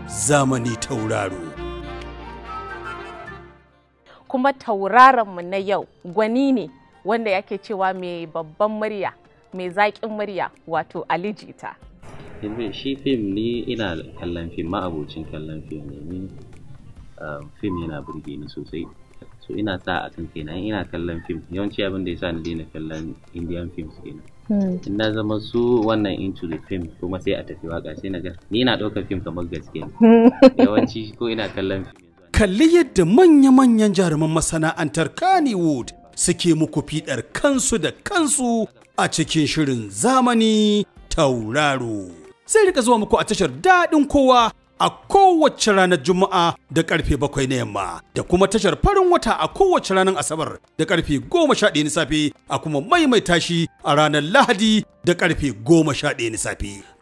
zamani tauraro. kuma tauraronmu na yau gwani ne wanda yake cewa mai babban murya mai zaƙin murya wato Ali Jita. yanzu shi fim ni ina kallon fim ma abocin kallon fim ne ni um, fim yana burge ni sosai so ina sa a kan kaina ina kallon fim yawanci abin da yasa ni daina kallon indian films kenan in na zama su wannan into the film kuma sai a tafi waka sai na ga ni ina ɗaukar fim kamar gaske ne yawanci ko ina kallon fim yanzu Kalli yadda manya-manyan jaruman masana'antar Kannywood suke muku fiɗar kansu da kansu a cikin shirin zamani tauraro. Sai rika zuwa muku a tashar daɗin kowa a kowace ranar Juma'a da karfe bakwai na yamma da kuma tashar farin wata a kowace ranar Asabar da karfe goma sha ɗaya na safe a kuma maimaita shi a ranar Lahadi da karfe goma sha ɗaya na safe.